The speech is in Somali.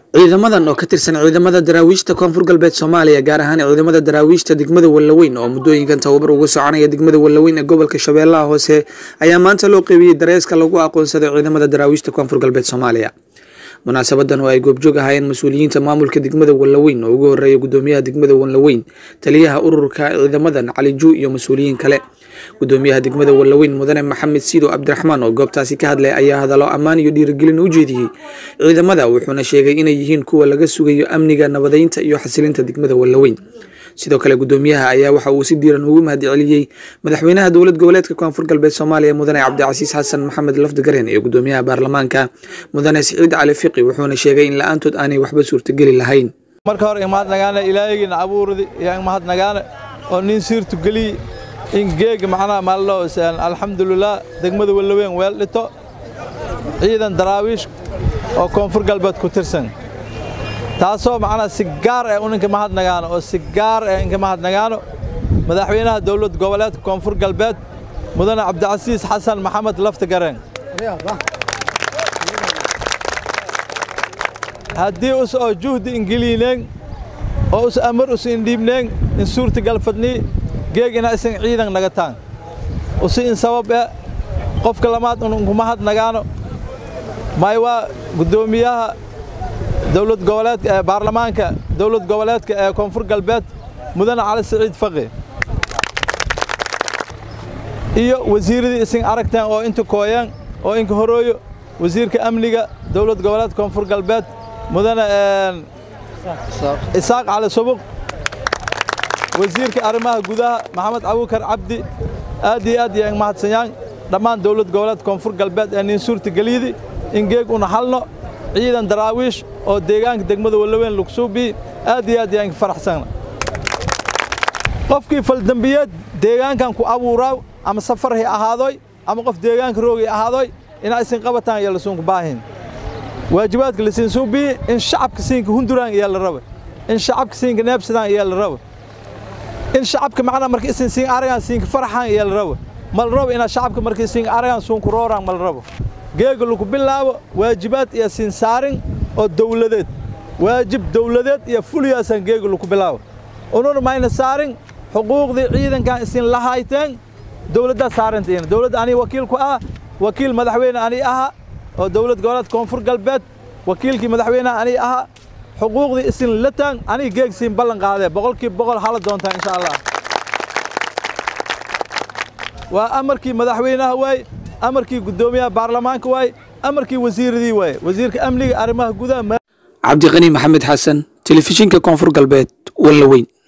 ciidamadan oo ka tirsan ciidamada daraawiishta koonfur galbeed soomaaliya gaar ahaan ciidamada daraawiishta degmada wallaweyn oo muddooyinkan tababar uga soconaya degmada wallaweyn ee gobolka shabeellaha hoose ayaa maanta loo qeybiyey dareeska lagu aqoonsaday ciidamada daraawiishta koonfur galbeed soomaaliya munaasabadan oo ay goobjoog ahaayeen mas-uuliyiinta maamulka degmada wallaweyn oo ugu horeeya gudoomiyaha degmada wallaweyn taliyaha ururka ciidamadan cali juu iyo mas-uuliyiin kale gudoomiyaha degmada wallaweyn mudane maxamed siido cabdiraxmaan oo goobtaasi ka hadlay ayaa hadallo ammaan iyo dhiirigelin u jeediyey ciidamada wuxuuna sheegay inay yihiin kuwa laga sugayo amniga nabadeynta iyo xasilinta degmada wallaweyn sidoo kale gudoomiyaha ayaa waxa uu si diiran ugu mahadceliyey madaxweynaha dowlad goboleedka koonfur galbeed soomaaliya mudane cabdicasiis xasan maxamed lafdigareen iyo gudoomiyaha baarlamaanka mudane siciid cali fiqi wuxuuna sheegay in la-aantood aanay waxba suurtageli lahayn marka hore imahadnagaane ilaahaygiina abuurdi iyo imahadnagaane oo nin siirtu geliy in geega macnaha maallo alxamdulilah degmada wallaweyn weel dhito ciidan daraawiish oo koonfur galbeed ku tirsan taasoo macnaha si gaar eh uninka mahadnagaano oo si gaar eh inka mahadnagaano madaxweynaha dowlad goboleedka koonfur galbeed mudane cabdicasiis xasan maxamed laftigareen haddii us oo juhdi ingeliineen oo us amar us indhiibneen in suurtagal fadnii geeg ina isan ciidan nagataan usi in sabab e qofka lamaad un unkuma hadnagaano may waa guddoomiyaha dowlad goboleedka ee baarlamaanka dowlad goboleedka ee koonfur galbeed mudane cali siciid faqi iyo wasiiradii isin aragteen oo inta kooyeen oo inka horooyo wasiirka amniga dowlad goboleedka koonfur galbeed mudane isaaq cali subuq wasiirka arrimaha gudaha maxamed abukar cabdi aad iyo aad iyo mahadsanyaang dhammaan dowlad goboleed koonfur galbeed ee nin suurta geliydi in geeg una halno ciidan daraawiish oo deegaanka degmada wallaweyn lugsuubi aad iyo aad iyo faraxsana qofkii faldambiyeed deegaankan ku abuuraaw ama safar hay ahaadoy ama qof deegaanka roogay ahaadoy inaa isin qabataan iyo lasuunku baahin waajibaadka lasiin suubii in shacabka siinka hunduraan iyaa la raba in shacabka siinka neebsadaan iyaa la raba in shacabka macnaa marka isin siin aragaan siinka faraxaan iyaa la raba ma la rabo inaad shacabka markii siinka aragaan suunku rooraan ma la rabo geega lagu bilaabo waajibaad iyo siin saarin oo dawladeed waajib dawladeed iyo fuliyaasaan geega lagu bilaabo ununa mayna saarin xuquuqdii ciidankan isin lahayteen dawladdaa saarantiina dawladda anii wakiil ku ah wakiil madaxweyne anii aha oo dowlad goboleed koonfur galbeed wakiilkii madaxweynaha anii aha xuquuqdii isin lataan anii geeg siin ballan qaadee boqolkiiba boqol hala doontaa insha allah waa amarkii madaxweynaha waay amarkii guddoomiyaha baarlamaanka waay amarkii wasiiradii waay wasiirka amniga arrimaha gudaha cabdiqani maxamed xasan telefishinka koonfur galbeed wallaweyn